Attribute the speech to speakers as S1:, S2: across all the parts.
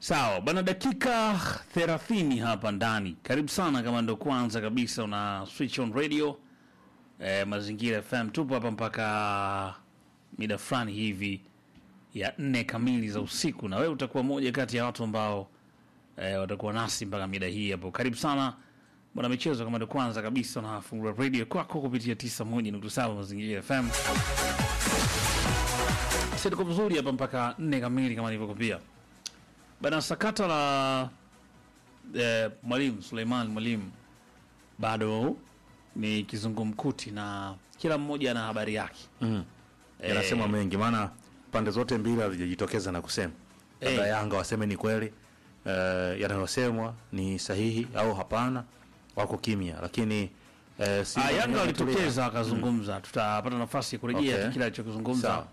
S1: Sawa bana, dakika 30 hapa ndani. Karibu sana kama ndo kwanza kabisa una switch on radio eh, Mazingira FM. Tupo hapa mpaka mida fulani hivi ya nne kamili za usiku, na wewe utakuwa moja kati ya watu ambao eh, watakuwa nasi mpaka mida hii hapo. Karibu sana bwana michezo, kama ndo kwanza kabisa unafungua radio kwako kupitia 91.7 Mazingira FM. Sisi tuko vizuri hapa mpaka nne kamili kama nilivyokuambia. Bana, sakata la eh, mwalimu Suleiman Mwalimu bado ni kizungumkuti na kila mmoja ana habari yake.
S2: yanasema mengi, maana pande zote mbili hazijajitokeza na kusema labda
S1: Eh.
S2: Yanga waseme ni kweli eh, yanayosemwa ni sahihi au hapana, wako kimya, lakini eh, Simba
S1: Ah, Yanga
S2: wenyewe
S1: walitokeza akazungumza, tutapata nafasi ya kurejea
S2: Okay.
S1: kile alichokizungumza
S2: Sawa.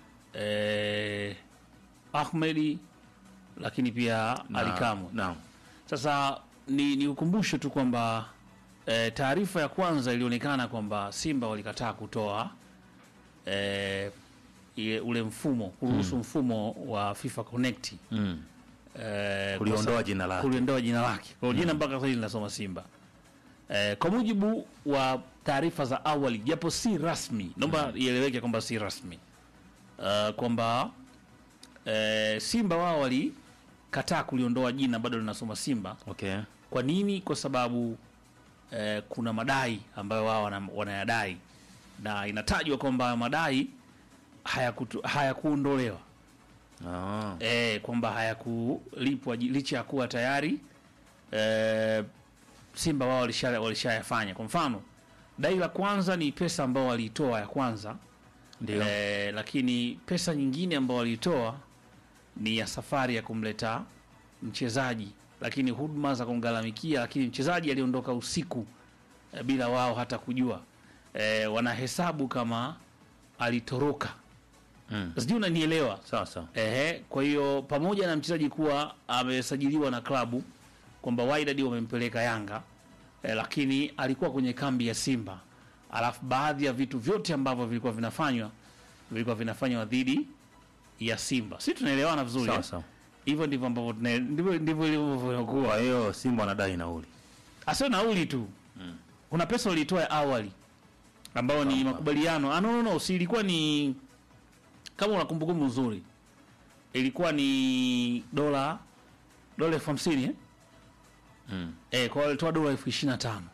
S1: eh, Ahmedi, lakini pia
S2: na-
S1: Ali Kamwe.
S2: Naam.
S1: Sasa ni, ni ukumbushe tu kwamba e, taarifa ya kwanza ilionekana kwamba Simba walikataa kutoa e, ile, ule mfumo kuruhusu mfumo wa FIFA Connect
S2: Mm.
S1: e,
S2: Kuliondoa jina lake.
S1: kuliondoa jina lake kwa hiyo jina mpaka sasa hivi linasoma Simba e, kwa mujibu wa taarifa za awali japo si rasmi, naomba ieleweke kwamba si rasmi uh, kwamba e, Simba wao walikataa kuliondoa jina bado linasoma Simba
S2: Okay.
S1: kwa nini? Kwa sababu eh, kuna madai ambayo wao wana- wanayadai na inatajwa kwamba madai hayakutu- hayakuondolewa
S2: Ah.
S1: eh, kwamba hayakulipwa ji- licha ya kuwa tayari eh, Simba wao walisha- walishayafanya. Kwa mfano, dai la kwanza ni pesa ambao waliitoa ya kwanza
S2: Ndio.
S1: eh, lakini pesa nyingine ambao waliitoa ni ya safari ya kumleta mchezaji, lakini huduma za kumgharamikia, lakini mchezaji aliondoka usiku eh, bila wao hata kujua eh, wanahesabu kama alitoroka.
S2: Mm.
S1: Sijui unanielewa?
S2: Sawa sawa.
S1: Ehe, kwa hiyo pamoja na mchezaji kuwa amesajiliwa na klabu kwamba Wydad wamempeleka Yanga eh, lakini alikuwa kwenye kambi ya Simba, alafu baadhi ya vitu vyote ambavyo vilikuwa vinafanywa vilikuwa vinafanywa dhidi ya Simba. Si tunaelewana vizuri?
S2: Sawa
S1: eh?
S2: sawa.
S1: Hivyo ndivyo ambavyo tuna- ndivyo ndivyo ilivyokuwa.
S2: Kwa hiyo Simba wanadai nauli.
S1: Asio nauli tu, kuna pesa ulitoa ya awali ambao ni
S2: Sawa.
S1: makubaliano. Ah, no, no, no, si ilikuwa ni kama una kumbukumbu nzuri, ilikuwa ni dola dola elfu hamsini eh?
S2: Mm.
S1: Eh, kwa walitoa dola elfu ishirini na tano.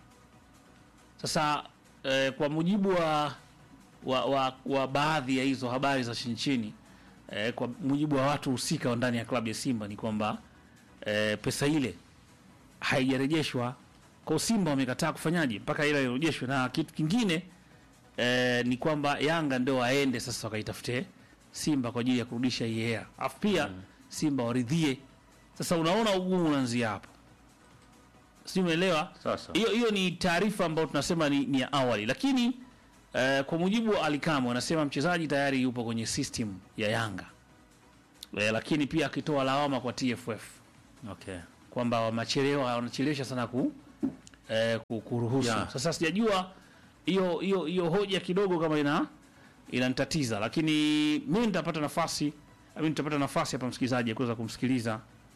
S1: Sasa eh, kwa mujibu wa wa, wa, wa baadhi ya hizo habari za chini chini eh, kwa mujibu wa watu husika wa ndani ya klabu ya Simba ni kwamba eh, pesa ile haijarejeshwa kwa Simba wamekataa kufanyaje mpaka ile irejeshwe, na kitu kingine eh, ni kwamba Yanga ndio waende sasa wakaitafute Simba kwa ajili ya kurudisha hii hela, alafu pia Simba waridhie. Sasa unaona ugumu unaanzia hapo, sijui umeelewa?
S2: Sawa sawa.
S1: Hiyo hiyo ni taarifa ambayo tunasema ni, ni ya awali, lakini eh, kwa mujibu wa Alikamwe anasema mchezaji tayari yupo kwenye system ya Yanga eh, lakini pia akitoa lawama kwa TFF
S2: Okay.
S1: kwamba wamechelewa wanachelewesha sana ku, eh, ku- kuruhusu.
S2: Yeah.
S1: Sasa sijajua hiyo hiyo hiyo hoja kidogo kama ina inanitatiza, lakini mimi nitapata nafasi mimi nitapata nafasi hapa msikilizaji ya kuweza kumsikiliza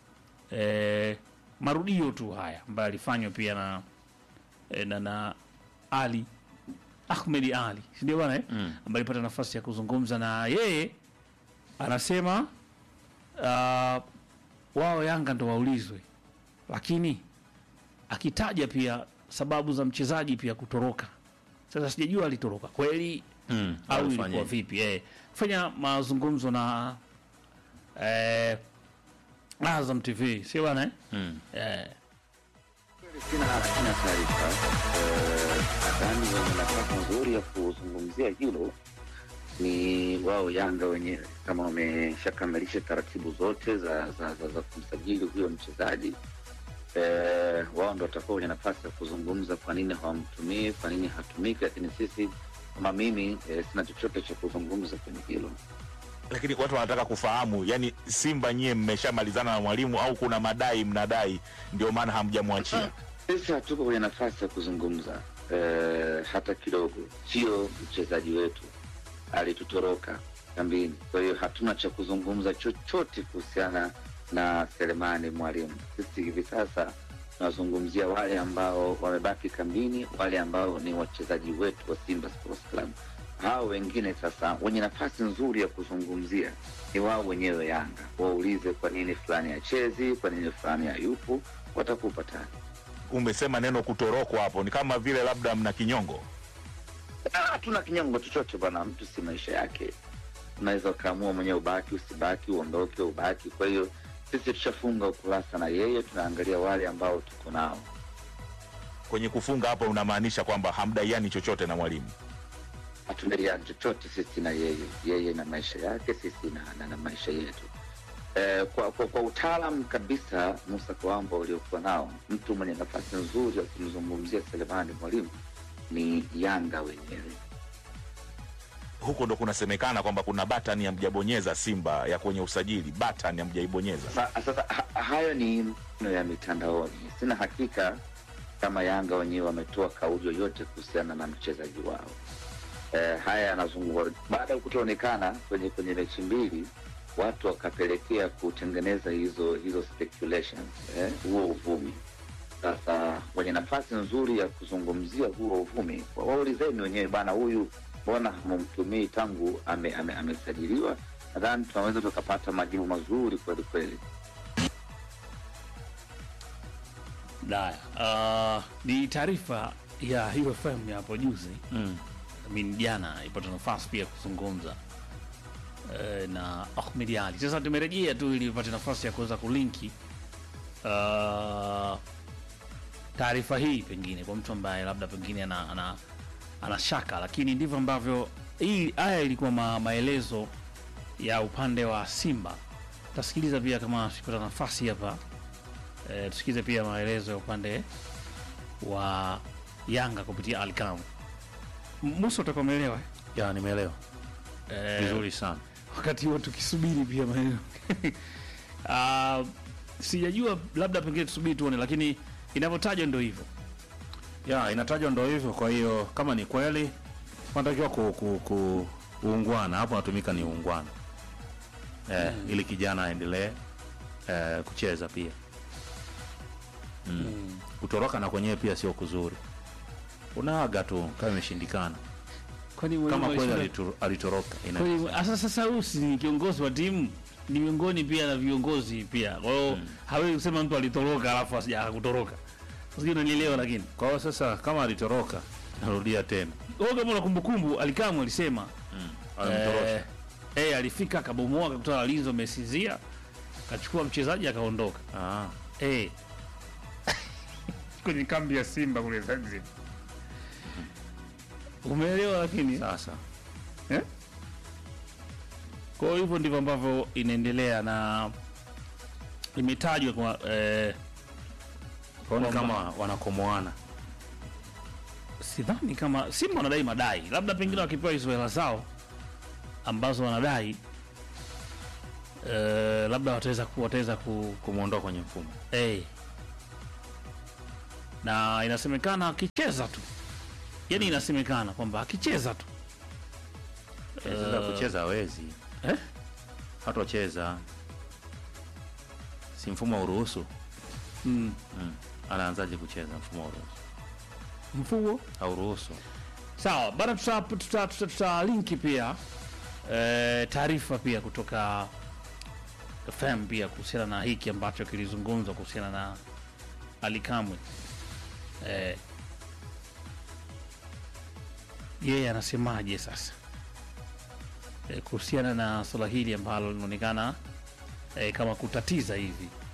S1: eh, marudio tu haya ambayo alifanywa pia na eh, na, na Ali Ahmed Ali, si ndio bwana eh?
S2: Mm.
S1: ambaye alipata nafasi ya kuzungumza na yeye, anasema uh, wao Yanga ndo waulizwe, lakini akitaja pia sababu za mchezaji pia kutoroka. Sasa sijajua alitoroka kweli
S2: Mm.
S1: au
S2: Walifanya
S1: ilikuwa
S2: hivi.
S1: vipi? Eh, fanya mazungumzo na eh, Azam TV, sio bwana eh?
S2: Mm.
S1: Eh,
S3: Sina sina taarifa. Eh, Nadhani wenye nafasi nzuri ya kuzungumzia hilo ni wao Yanga wenyewe, kama wameshakamilisha taratibu zote za, za, za, za kumsajili huyo mchezaji eh, wao ndo watakuwa wenye nafasi ya kuzungumza kwa nini hawamtumii, kwa nini hatumiki, lakini sisi kama mimi eh, sina chochote cha kuzungumza kwenye hilo.
S4: lakini watu wanataka kufahamu, yani Simba nyie mmeshamalizana na mwalimu au kuna madai mnadai, ndio maana hamjamwachia?
S3: Sisi hatuko kwenye nafasi ya kuzungumza eh, hata kidogo. Sio mchezaji wetu, alitutoroka kambini, kwa hiyo hatuna cha kuzungumza chochote kuhusiana na Selemani Mwalimu. Sisi hivi sasa tunazungumzia wale ambao wamebaki kambini, wale ambao ni wachezaji wetu wa Simba Sports Club. Hao wengine sasa wenye nafasi nzuri ya kuzungumzia ni wao wenyewe Yanga. Waulize kwa nini fulani hachezi, kwa nini fulani hayupo, watakupa tani.
S4: Umesema neno kutorokwa hapo, ni kama vile labda mna kinyongo.
S3: Ah, hatuna kinyongo chochote bwana, mtu si maisha yake. Unaweza ukaamua mwenyewe ubaki, usibaki, uondoke, ubaki. Kwa hiyo sisi tushafunga ukurasa na yeye, tunaangalia wale ambao tuko nao.
S4: Kwenye kufunga hapo unamaanisha kwamba hamdaiani chochote na mwalimu.
S3: Hatudaiani chochote sisi na yeye, yeye na maisha yake, sisi na, na, na maisha yetu. Eh, kwa, kwa, kwa utaalam kabisa Musa Kawamba uliokuwa nao, mtu mwenye nafasi nzuri ya kumzungumzia Selemani Mwalimu ni Yanga wenyewe.
S4: Huko ndo kunasemekana kwamba kuna batani hamjabonyeza Simba ya kwenye usajili, batani hamjaibonyeza.
S3: Sa- Sasa ha, hayo ni maneno ya mitandaoni. Sina hakika kama Yanga wenyewe wametoa kauli yoyote kuhusiana na mchezaji wao. Eh, haya yanazungumzwa baada ya kutoonekana kwenye kwenye mechi mbili, watu wakapelekea kutengeneza hizo hizo speculations, eh, huo uvumi. Sasa wenye nafasi nzuri ya kuzungumzia huo uvumi, wa- waulizeni wenyewe, bana, huyu mbona hamumtumii tangu ame- ame- amesajiliwa? Nadhani tunaweza tukapata majibu mazuri kweli kweli.
S1: Daya, uh, ni taarifa ya UFM ya hapo juzi
S2: Mm.
S1: I mean, jana ipata nafasi pia kuzungumza eh, na Ahmed Ali. Sasa tumerejea tu ili ipate nafasi ya kuweza kulinki uh, taarifa hii pengine kwa mtu ambaye labda pengine ana, ana, ana shaka, lakini ndivyo ambavyo hii haya ilikuwa ma, maelezo ya upande wa Simba. Tasikiliza pia kama tukipata nafasi hapa eh, tusikize pia maelezo ya upande wa Yanga kupitia Alkam. Musa utakuwa umeelewa
S2: ya nimeelewa
S1: eh,
S2: vizuri sana
S1: wakati huo tukisubiri pia maneno uh, sijajua labda pengine tusubiri tuone, lakini inavyotajwa ndo hivyo.
S2: ya inatajwa ndo hivyo kwa hiyo kama ni kweli wanatakiwa ku, ku, ku uungwana hapo natumika ni uungwana eh, ili kijana aendelee eh, kucheza pia mm. kutoroka na kwenyewe pia sio kuzuri unaaga tu kama imeshindikana
S1: Kwani mwalimu
S2: kama kweli
S1: alisema-
S2: alitu- alitoroka ina-
S1: kwani- asa sasa huyu si ni kiongozi wa timu ni miongoni pia na viongozi pia, kwa hiyo hawezi kusema mtu alitoroka alafu asija kutoroka. Sijui unanielewa, lakini
S2: kwa hiyo sasa kama alitoroka narudia tena
S1: wewe kama una kumbukumbu, Alikamwe alisema
S2: alimtorosha
S1: eh, eh, alifika akabomoa akakuta walinzi wamesinzia, akachukua mchezaji akaondoka.
S2: ah.
S1: Eh. kwenye kambi ya Simba kule Zanzibar. Umeelewa lakini?
S2: sasa
S1: Eh? Kwa hiyo hivyo ndivyo ambavyo inaendelea na imetajwa kwa eh,
S2: kwa hiyo ni
S1: Kwamba-
S2: kama wanakomoana
S1: sidhani kama Simba wanadai madai, labda pengine wakipewa hizo hela zao ambazo wanadai eh, labda wataweza ku, wataweza ku,
S2: kumwondoa kwenye mfumo
S1: Eh. Na inasemekana akicheza tu, yaani inasemekana kwamba akicheza tu
S2: Eh, sasa kucheza hawezi
S1: eh?
S2: hatocheza si mfumo uruhusu
S1: mm.
S2: mm. anaanzaje kucheza mfumo uruhusu
S1: mfumo
S2: hauruhusu
S1: sawa bana, tuta, tuta, tuta, tuta linki pia eh, taarifa pia kutoka FM pia kuhusiana na hiki ambacho kilizungumzwa kuhusiana na Ali Kamwe eh, yeye anasemaje sasa eh, kuhusiana na swala hili ambalo linaonekana eh, kama kutatiza hivi